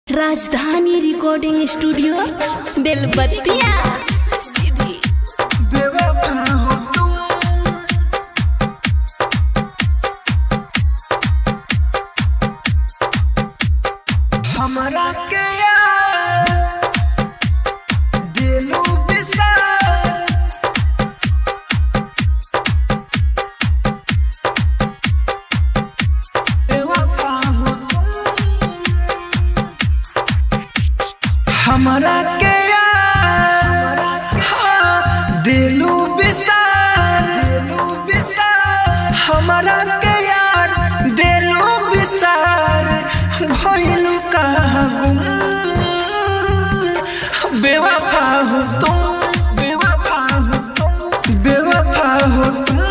राजधानी recording studio बेलबत्तिया बेवफा हो तुम हमरा के यार दिलू बिसार बेवफा हो तुम हमरा के यार हाँ, दिलू बिसार दिलू बिसार हमरा के यार दिलू बिसार भइलू कहाँ गुम बेवफा हो तुम बेवफा हो तुम बेवफा हो तुम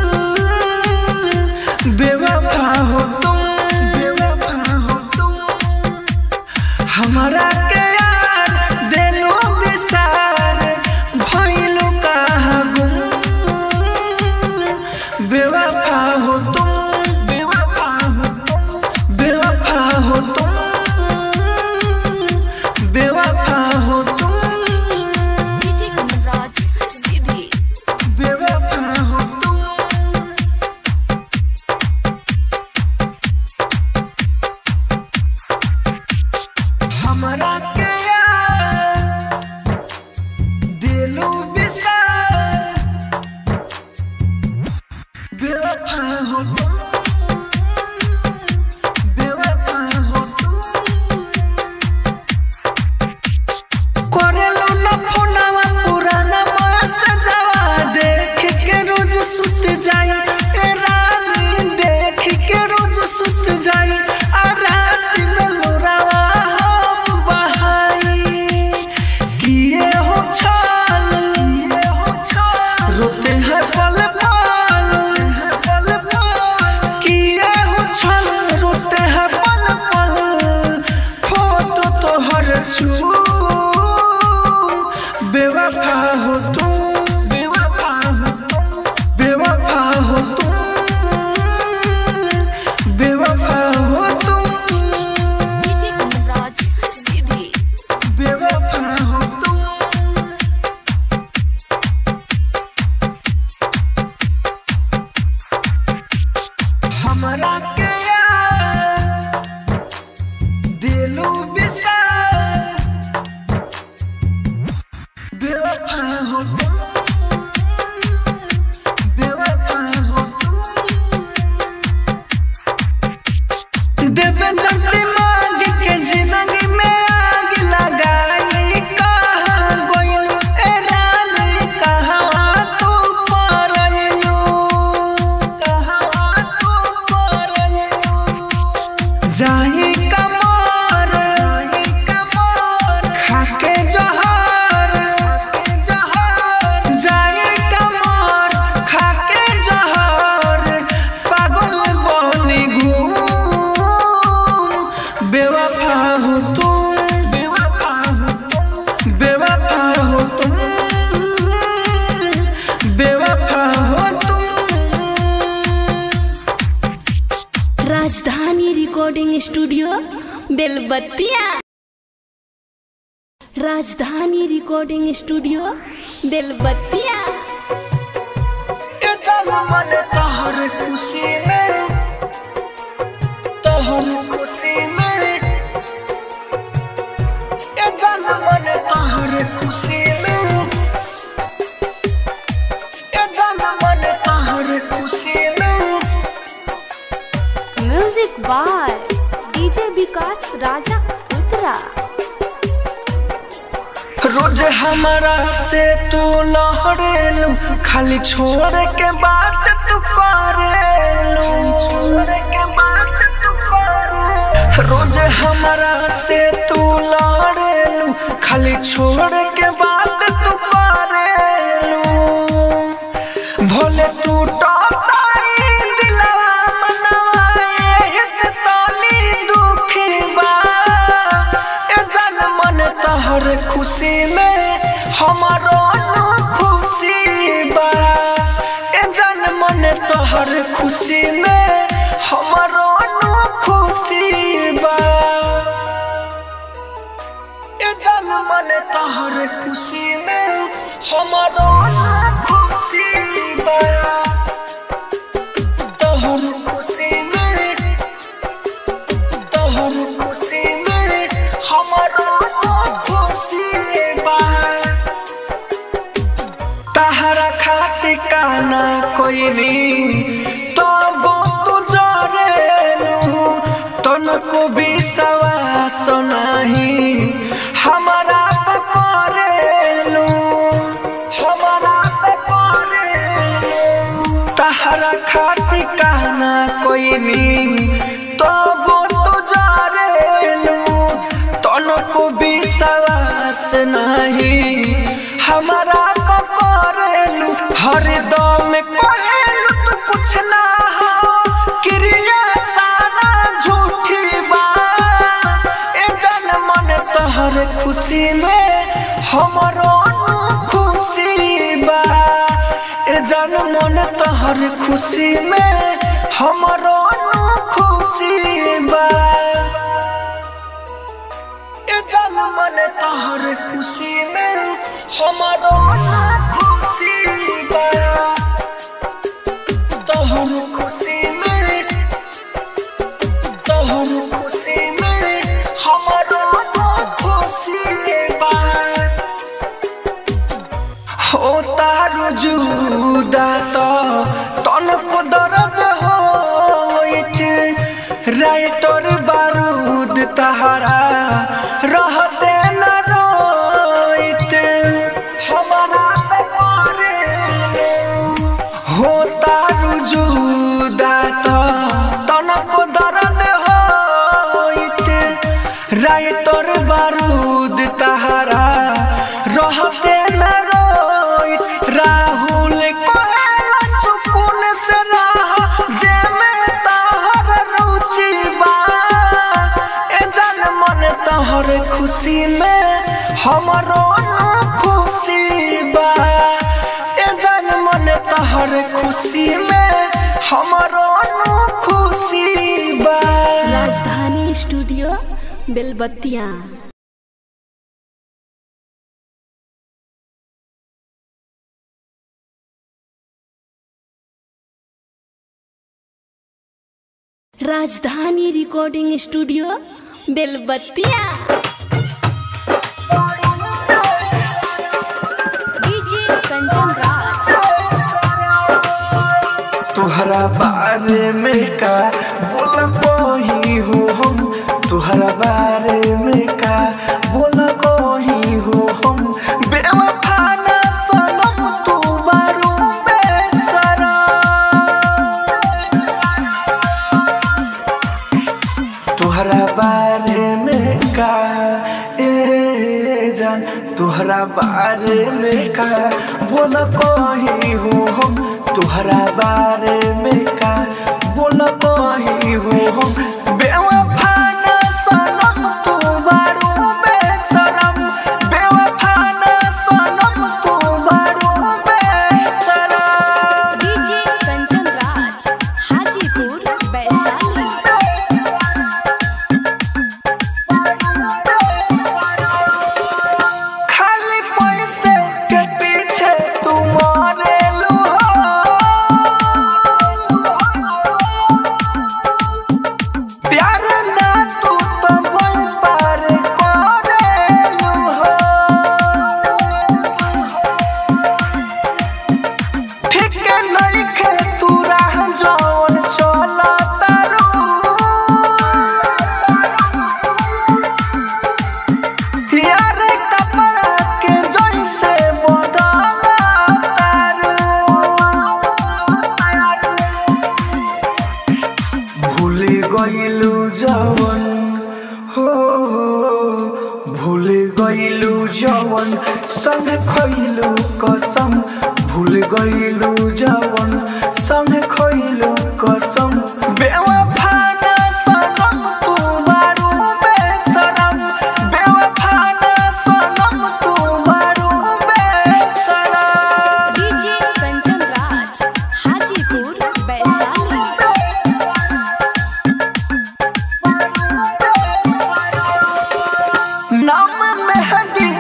बेवफा हो तुम बेवफा हो तुम हमरा के यार दिलो बिसार भइलू कहाँ गुम बेवफा हो तुम बेवफा हो तुम बेवफा हो तुम बेवफा हो तुम बेवफा हो तुम हमरा के यार दिलू बिसार बेवफा हो तुम बेवफा हो तुम करेलो न फोनवा पुराना मैसेजवा देख के रोज सुत जाई ए रानी देख के रोज सुत जाई आ रात में लोरावा हम बहाई किए हो छल किए हो छल रोते हैं पल पल पल पल किए हो छल रोते हैं पल पल फोटो तो हर छू बेवफा हो तुम बेवफा हो तुम बेवफा हो तुम बेवफा हो तुम बेवफा हो तुम हमरा के यार दिलू बिसार बेवफा हो तुम बेवफा हो तुम देवेंद्र दिमाग के जिंदगी में आग लगाई कहाँ गोइल ए रानी कहाँ तू परलू कहाँ तू परलू जाही कमर जाही कमर खाके जहर खाके जहर जाही कमर खाके जहर पागल बनी घूम बेवफा हो तुम बेवफा हो तुम बेवफा हो तुम बेवफा हो तुम राजधानी recording studio Belbattiya Rajdhani recording studio बेलबत्तिया के चल मन तोहर खुशी में तोहर खुशी में के चल मन तोहर खुशी में के चल मन तोहर खुशी में music by DJ Vikas Raja उतरा रोज हमारा से तू लहरेलू खाली छोड़ के बात तू करेलू छोड़ के बात तू करे रोज हमारा से तू लहरेलू खाली छोड़ के बात तू करेलू भोले तू टोटाई दिलवा मनवा एही से तनी दुखी बा ए जान मन तहर खुशी में हमारो न खुशी बा ए जान मन तहर खुशी में हमारो न खुशी बा मन तहर खुशी में हमारो ना खुशी बा तहर खुशी में तहर खुशी में हमारो ना खुशी बा तहरा खातिर काना कोई नहीं तो वो तू जरेलू तनको विश्वास नहीं हमारा पकड़ेलू हमारा पकड़ेलू तहरा खातिर काना कोई नहीं तो वो तू जरेलू तनको विश्वास नहीं हमारा पकड़ेलू हरदम कहेलू तू कुछ ना हो क्रिया सारा झूठी बा ए जन मन तहर खुशी में हमरो नु खुशी बा ए जन मन तहर खुशी में हमरो नु खुशी बा ए जन मन तहर खुशी में हमारो ना खुशी बा तहर खुशी में तहर खुशी में हमारो ना खुशी बा हो तारू जुदा तो तनको दर्द होइत राइटर बारूद तहरा रहते न रोइत हमारा पे पड़े हो तारू जुदा तो तनको दर्द होइत राइटर बारूद तहरा रहते न रोइत राहुल कोहेला सुकून से रह जे में तहर रुचि बा ए जन मन तहर खुशी में हमरो ना खुशी बा ए जन मन तहर खुशी में हमरो ना खुशी बा राजधानी studio Belbattiya Rajdhani recording studio Belbattiya DJ Kanchan Raj तुहरा बारे में का बोल कोही हो हम तुहरा बारे में का बोल कोही हो हम बेवफा ना सनम तू बारू बेसरा तुहरा बारे में का ए जान तुहरा बारे में का बोल कही हूँ हम तुहरा बारे में का बोल कही हूँ हम बेवफा ना सनम तू बारू बेसरम बेवफा ना सनम तू बारू बेसरम डीजे कंचन राज हाजीपुर वैशाली खाली पैसे के पीछे तुम मरेलू प्यार ना तू तो मन पार करेलू ठीक नहीं खे तू राह जौन चला तारू यार कपड़ा के जैसे बदला भूल गइलू जवन हो भूल गइलू जवन संग खइलू कसम भूल गइलू जवन संग खइलू कसम बेवफा ना सनम तू बारू बेसरम बेवफा ना सनम तू बारू बेसरम डीजे कंचन राज हाजीपुर वैशाली नाम मेहदी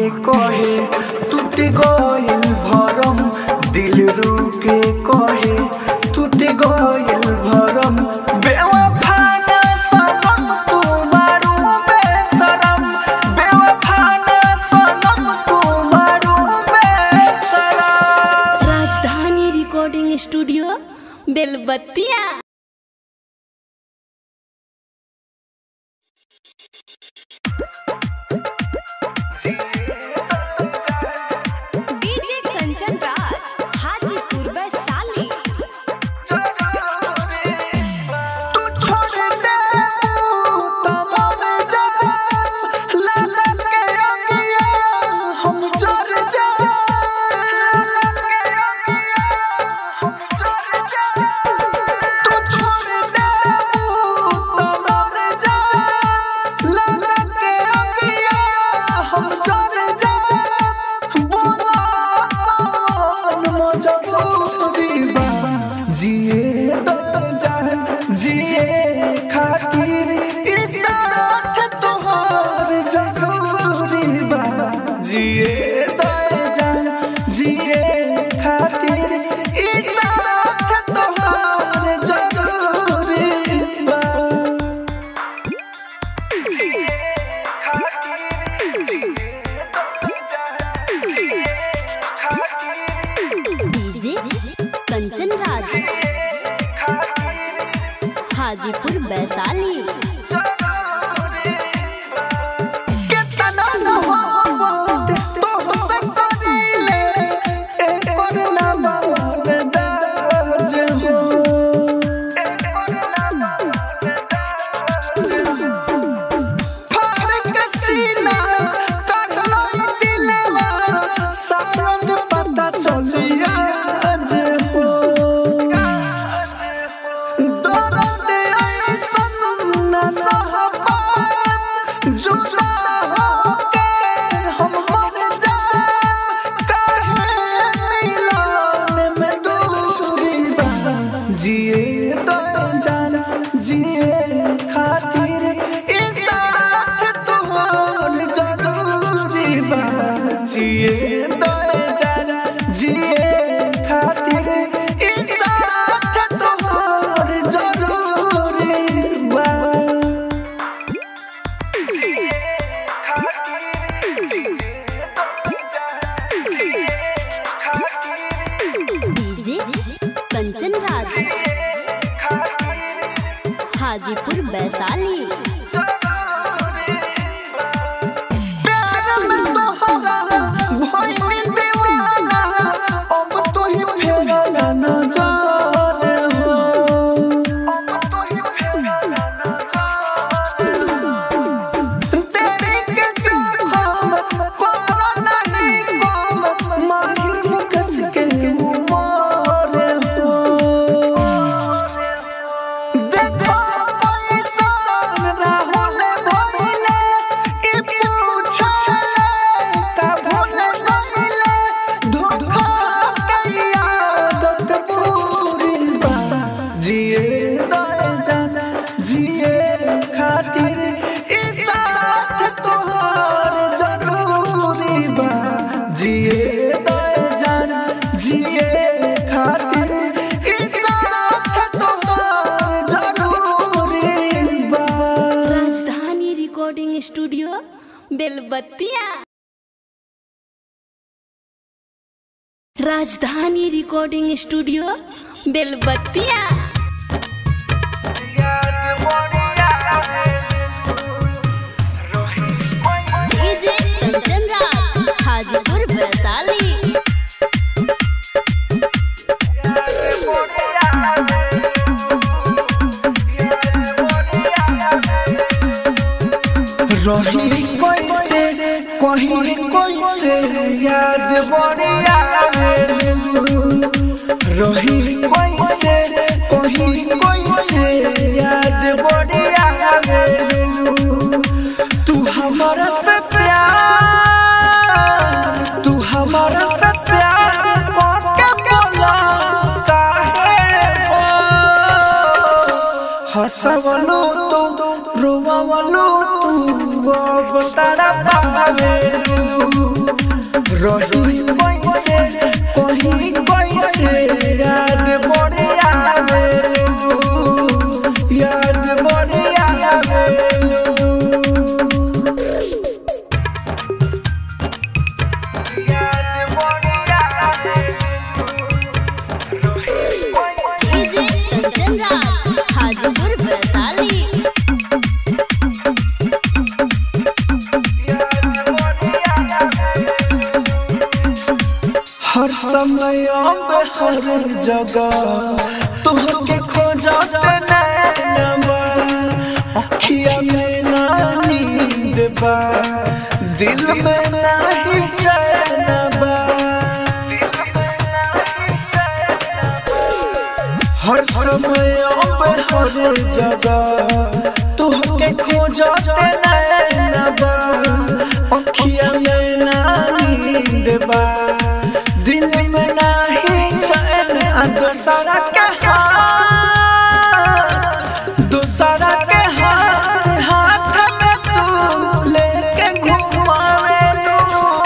कहे टूट गइल भरम दिल रुके कहे टूट गइल भरम बेवफा ना सनम तू मारू बेशरम बेवफा ना सनम तू मारू बेशरम Rajdhani recording studio Belbattiya DJ Kanchan Raj Hajipur Vaishali तू छोड़ दे तो मर जाम लगा के अगिया हम जर तू छोड़ दे तो मर जाम लगा के अगिया हम जर बोला कौन मजबूरी बा जिए तो जान जिए खातिर इस साथ तोहार जरूरी बा जिए तो जान जिए खातिर इस साथ तोहार जरूरी बा जिए खातिर जिए तो जान जिए खातिर डीजे कंचन राज हाजीपुर वैशाली कितना मोहब्बत तोहसे करीले, एकर ना मर्दाज हो। फाड़क सीना, काढ़लो दिलवा, सारंग पता चलिया आज हो। दर्द ऐसन न सह पाएब, जुदा होके हम मर जाएब, काहे मिलन में दूरी बा। जिए तो जान जिए खातिर इस साथ तोहर जरूरी बा जिए तो जान जिए खातिर इस साथ तोहर जरूरी बा जिए खातिर जिए तो जान जिए खातिर डीजे कंचन राज हाजीपुर वैशाली प्यार में तोहरा भइल दीवाना अब तो ही फेरा नजर हो अब तो ही फेरा नजर तेरे के जन्म कोरा नहीं कम माहिर मुकस के उमर हो देखो पैसान राहुल भइले ई पूछले का भूल गइले धोखा के आदत बुरी बा जिए दे जान जिए खातिर ई साथ तोहार जरूरी बा जिए दे जान जिए खातिर ई साथ तोहार जरूरी बा राजधानी recording studio Belbattiya Rajdhani recording studio Belbattiya DJ Kanchan Raj Hajipur Vaishali रही कैसे कहीं कैसे याद बढ़िया रही कैसे कहीं कैसे याद बढ़िया तू हमारा से प्यार तू हमारा से प्यार करके बोला काहे हो हंसवलो तो रोवलो तू अब तारा पावे रही कैसे कहीं कैसे याद बड़ी आवेलू याद बड़ी आवेलू डीजे कंचन राज हाजीपुर वैशाली हर समय अब हर जगह तुहके खोजते नैनबा अखिया में ना नींद बा दिल में नाही चैन बा हर समय अब हर जगह तुहके खोजते नैनबा अखिया में ना नींद बा दिल में नाही चैन आ दोसरा के हाथ दोसरा के हाथ हाथ में तू लेके घुमावेलू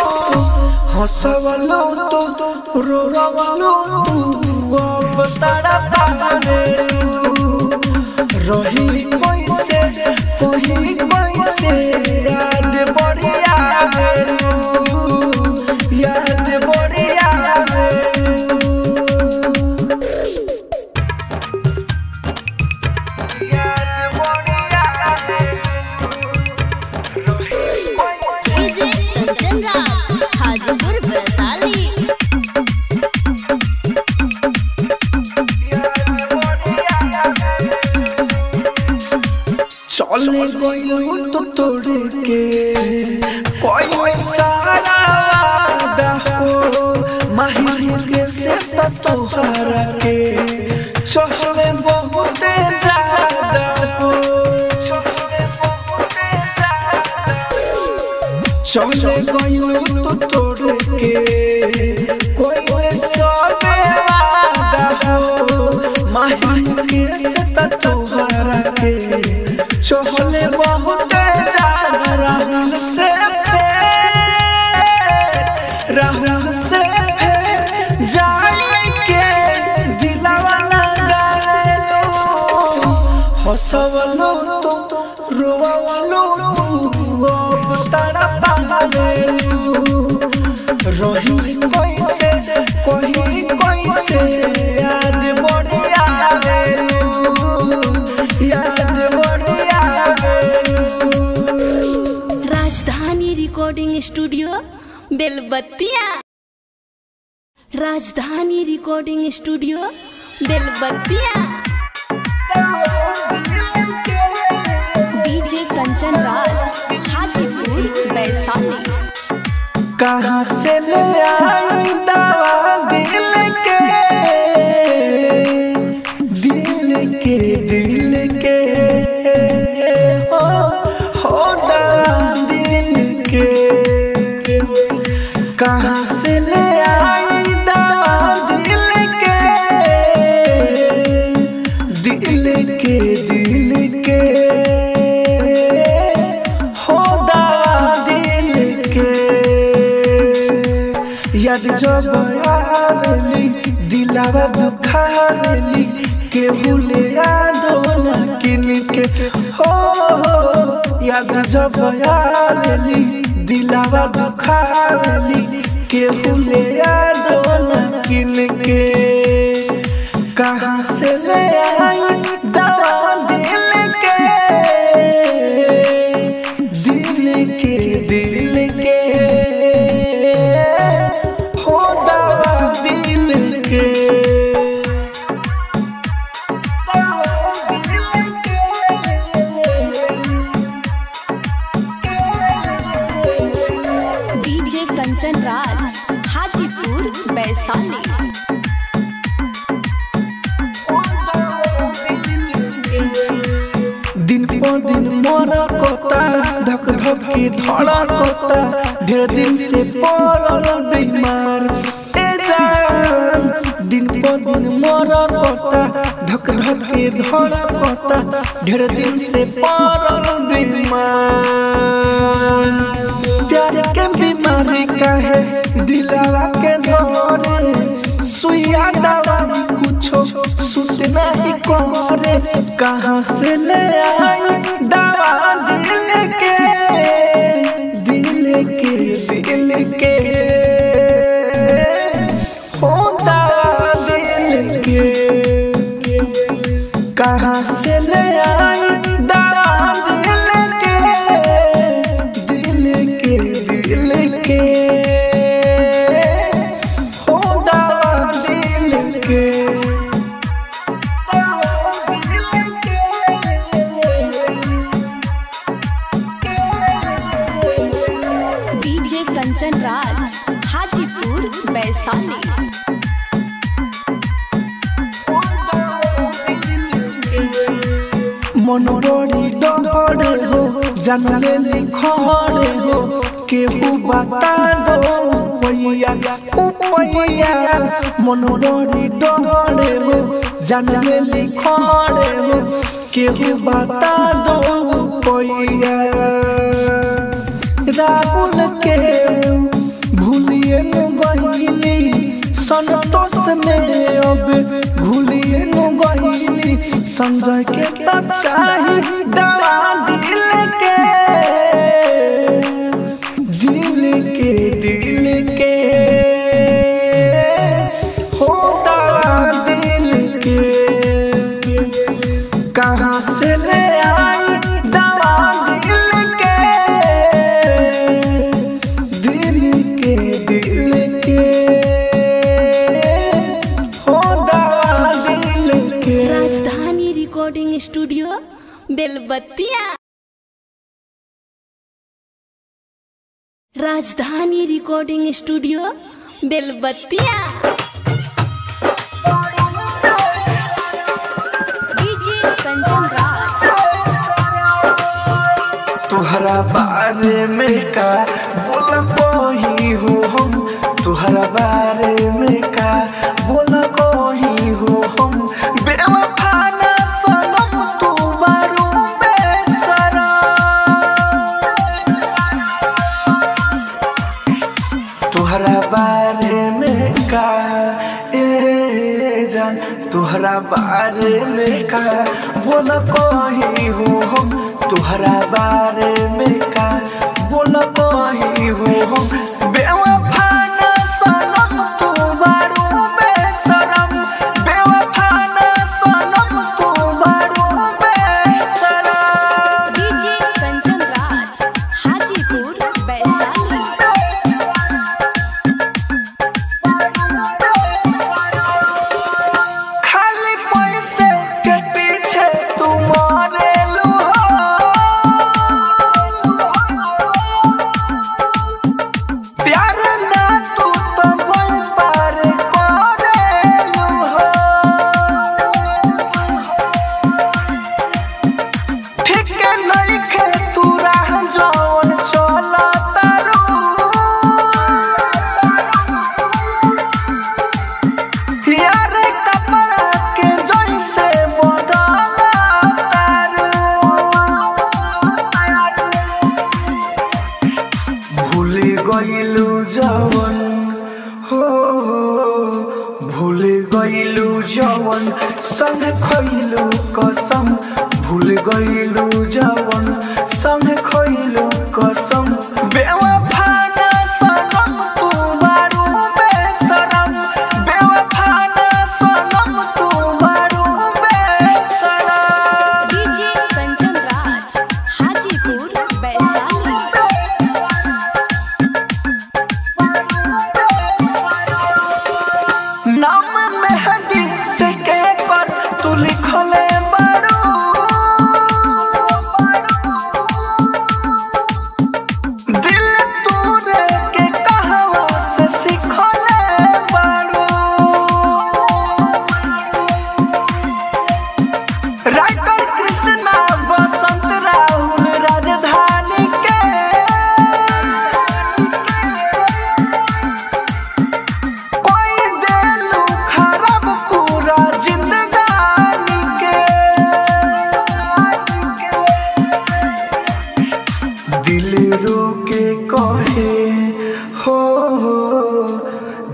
हंसवलो तू रोवलो तू अब तारा पावेलू रही कैसे कहीं कैसे याद बड़ी आवेलू याद बड़ी आवेलू डीजे कंचन राज हाजीपुर वैशाली चले गइलू तो तोड़ के कोई सारा वादा हो माहिर के से तो तोहरा के चले बहुते ज्यादा हो चले गइलू तो तोड़ के कोई सबे वादा हो माहिर के से तो तोहरा के चहले बहुत ज्यादा राहुल से फेर राहुल से फेर जाने के दिलावा लगालो हंसवलो तो रोवलो तू अब तारा पावेलू रही कैसे कहीं कैसे याद बड़ी आवेलू याद बड़ी आवेलू राजधानी recording studio Belbattiya Rajdhani recording studio Belbattiya DJ Kanchan Raj Hajipur Vaishali कहाँ से ले आई दवा दिल के दिल के दिल के हो हो दवा दिल के कहाँ से ले आई दवा दिल के दिल के दिल के हो दवा दिल के याद जब आवेली दिलावा दुखावेली के भूले यादो न किन के हो हो, याद जब आवेली दिलावा दुखावेली के भूले यादो न किन के कहाँ से ले आई दवा दिल के दिल के दिल के हो दवा दिल के डीजे कंचन राज हाजीपुर वैशाली दिन पर दिन मोरा कोता धक धक के धड़ा कोता ढेर दिन से पड़ल बीमार ए जान दिन पर दिन मोरा कोता धक धक के धड़ा कोता ढेर दिन से पड़ल बीमार प्यार के बीमारी काहे दिलावा के धरे सुइया दवाई कुछो सुत नहीं करे कहाँ से ले आई दवा दिल के दिल के दिल के हो दवा दिल के कहाँ से ले आई दवा दिल के दिल के दिल के हो दवा दिल के दवा दिल के डीजे कंचन राज हाजीपुर वैशाली मन बड़ी डरे हो जानले लिखरे हो केहू बता दो पैया पैया मन बड़ी डरे हो जानले लिखरे हो केहू बता दो पैया राहुल के भूलिए न गईली संतोष में अब भूलिए न गईली संजय के तो चाही दवा दिल के दिल के दिल के हो दवा दिल के कहाँ से ले आई दवा दिल के दिल के दिल के हो दवा दिल के राजधानी recording studio Belbattiya Rajdhani recording studio Belbattiya DJ Kanchan Raj तुहरा बारे में का बोल कोही हो हम तुहरा बारे में का बोल कोही हो हम बेवफा ना सनम तू बारू बेसरा तुहरा बारे में का ए जान तुहरा बारे में का बोल कही हूँ हम तुहरा बारे में का बोल कही हूँ हम बेवफा ना सनम तू बारू बेसरम बेवफा ना सनम तू बारू बेसरम डीजे कंचन राज हाजीपुर वैशाली खाली पैसे के पीछे तुम मरेलू प्यार ना तू तो मन पार करेलू ठीक नहीं खे तू राह जौन चला तारू यार कपड़ा के जैसे बदला भूल गइलू जवन हो भूल गइलू जवन संग खइलू कसम भूल गइलू जवन संग खइलू कसम बेवफा ना सनम तू बारू बेसरम बेवफा ना सनम तू बारू बेसरम डीजे कंचन राज हाजीपुर वैशाली नाम मेहदी से के कर तू लिखले बारू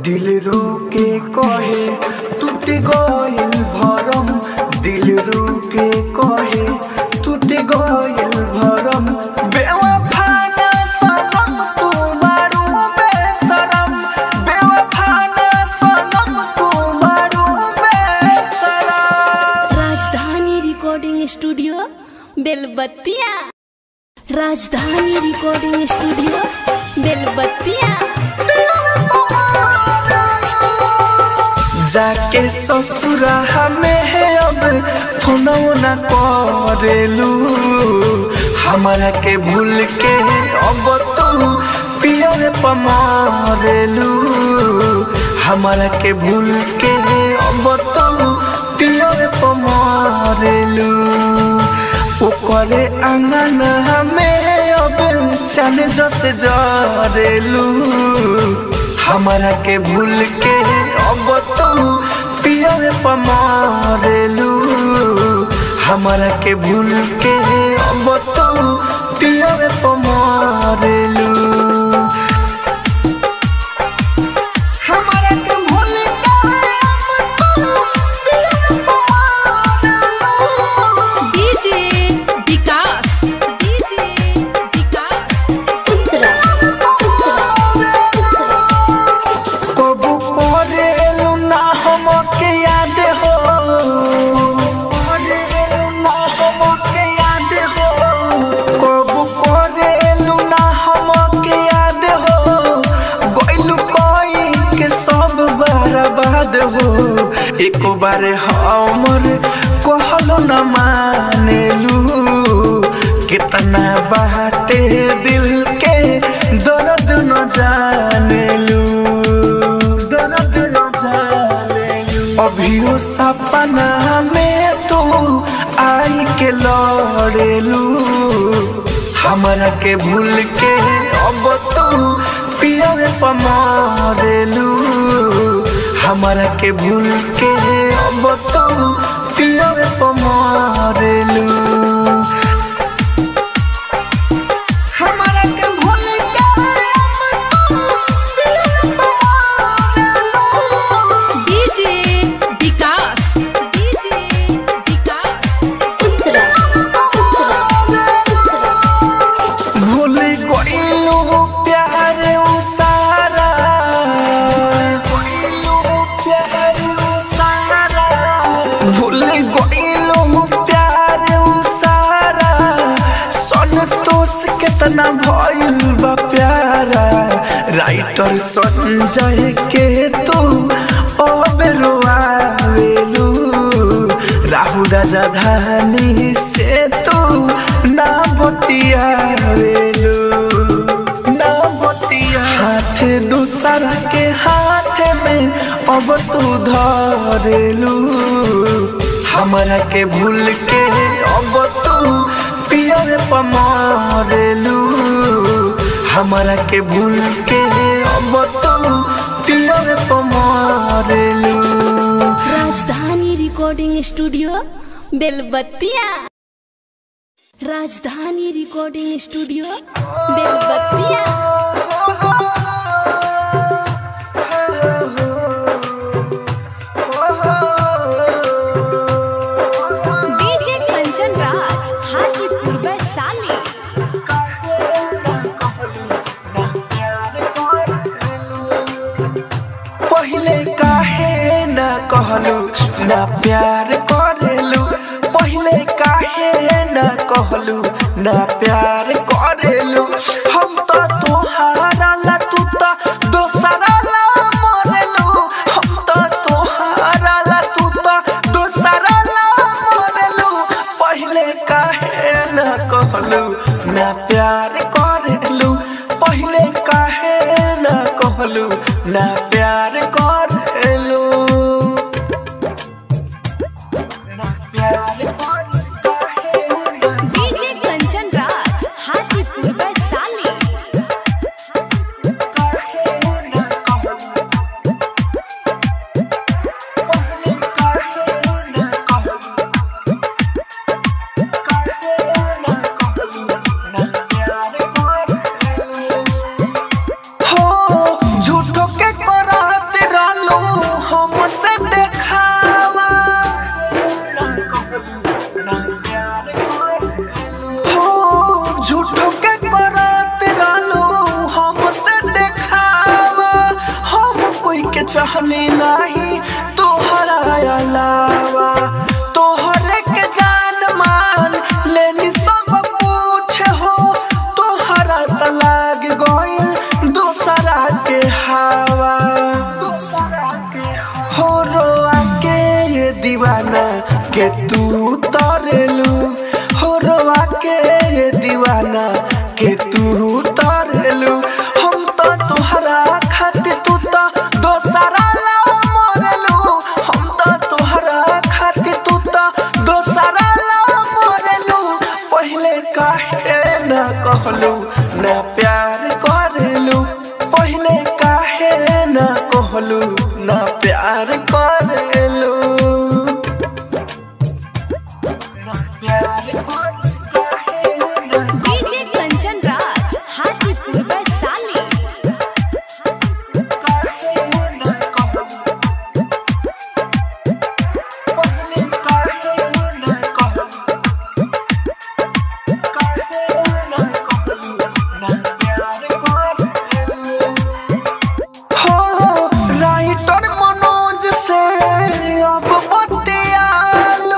दिल रोके कहे टूट गइल भरम दिल रोके कहे टूट गइल भरम बेवफा ना सनम तू मारू बेशरम बेवफा ना सनम तू मारू बेशरम Rajdhani recording studio Belbattiya Rajdhani recording studio बेलबत्तिया जाके ससुरा हमें है अब फोनो न करेलू हमारा के भूल के अब तू पियर पमारेलू हमारा के भूल के अब तू पियर पमारेलू ओकरे आंगन हमें अब चन जस जरेलू हमारा के भूल के अब तू पियर पमारेलू हमारा के भूल के अब तू पियर पमारेलू हमारा के भूल के डीजे विकास डीजे विकास कबू करेलू ना हमके याद हो करेलू ना हमके याद हो कबू करेलू ना हमके याद हो गइलू कोई के सब बर्बाद हो एक बार हमर कहलो न मानेलू कितना बाटे दिल के दर्द न जानेलू दर्द न जानेलू अभियो सपना में तू आई के लड़ेलू हमरा के भूल के अब तू पियर पमारेलू हमरा के भूल के अब तू पियर पमारेलू हमरा के भूल के डीजे विकास डीजे विकास भूल गइलू प्यार उ सारा गइलू प्यार उ सारा भूल गइलू प्यार उ सारा संतोष कितना भइल बा प्यारा राइटर संजय के तू अब रोआवेलू राहु राजा धानी से तू ना बतियावेलू ना बतिया हाथ दूसरा के हाथ में अब तू धरेलू हमरा के भूल के अब तू पियर पमारेलू हमरा के भूल के अब तू पियर पमारेलू राजधानी recording studio Belbattiya Rajdhani recording studio Belbattiya DJ Kanchan Raj Hajipur Vaishali पहले काहे ना कहलू ना प्यार करेलू पहले काहे ना कहलू ना प्यार करेलू हम तो तोहारा ला तू तो दोसरा ला मरेलू हम तो तोहारा ला तू तो दोसरा ला मरेलू पहले काहे ना कहलू ना प्यार करेलू पहले काहे ना कहलू ना प्यार करेलू ना प्यार कर काहे ना डीजे कंचन राज हाजीपुर वैशाली काहे ना कहलू पहले काहे ना कहलू काहे ना कहलू ना प्यार करेलू हो झूठो के कराते चाहनी नहीं तोहरा अलावा तोहरे के जान मान लेनी सब पूछ हो तोहरा त लाग गइल दोसरा के हवा दोसरा के हो रोआ के ये दीवाना के तू तरेलू हो रोआ के ये दीवाना के तू तरेलू हम तो तोहरा खातिर तू तो दोसरा ला मरेलू हम तो तोहरा खातिर तू तो दोसरा ला मरेलू पहले काहे ना कहलू ना प्यार करेलू पहले काहे ना कहलू ना प्यार करेलू ना प्यार कर- काहे ना डीजे कंचन राज हाजीपुर वैशाली काहे ना कहलू पहले काहे ना कहलू काहे ना कहलू ना प्यार करेलू हो राइटर मनोज से अब बतियालू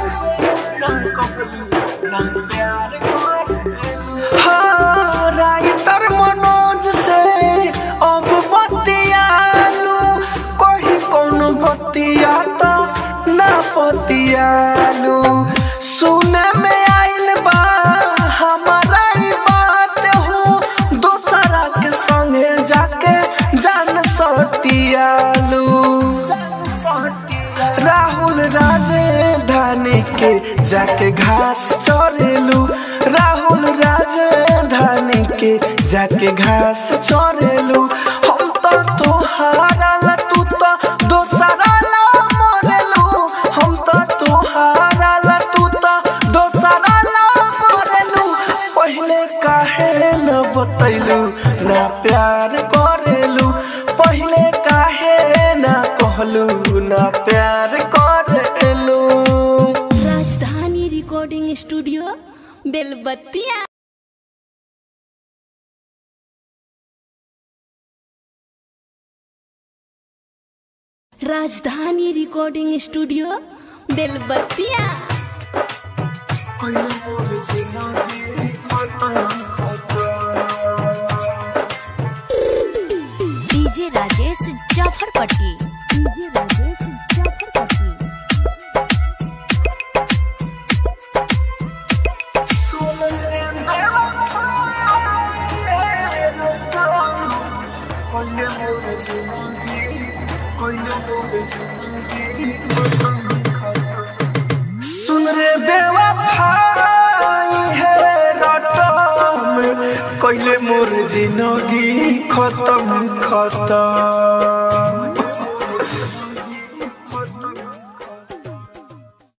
हाँ राइटर मनोज से अब बतियालू कहीं कोनो बतिया तो ना बतियालू सुने में आइल बा हमारा ही बात हो दोसरा के संगे जाके जान सतियालू राहुल राजधानी के जाके घास चोरेलू राहुल राजधानी के जाके घास चोरेलू हम तो तोहारा ला तू तो दोसरा ला मरेलू हम तो तोहारा ला तू तो दोसरा ला मरेलू पहले काहे न बतैलू ना प्यार करेलू पहले काहे ना कहलू ना प्यार करेलू राजधानी recording studio Belbattiya Rajdhani recording studio Belbattiya DJ Rajesh Jafarpatti DJ Rajesh Jafarpatti सुन रे बेवफाई है रटम कैले मोर जिंदगी खत्म खत्म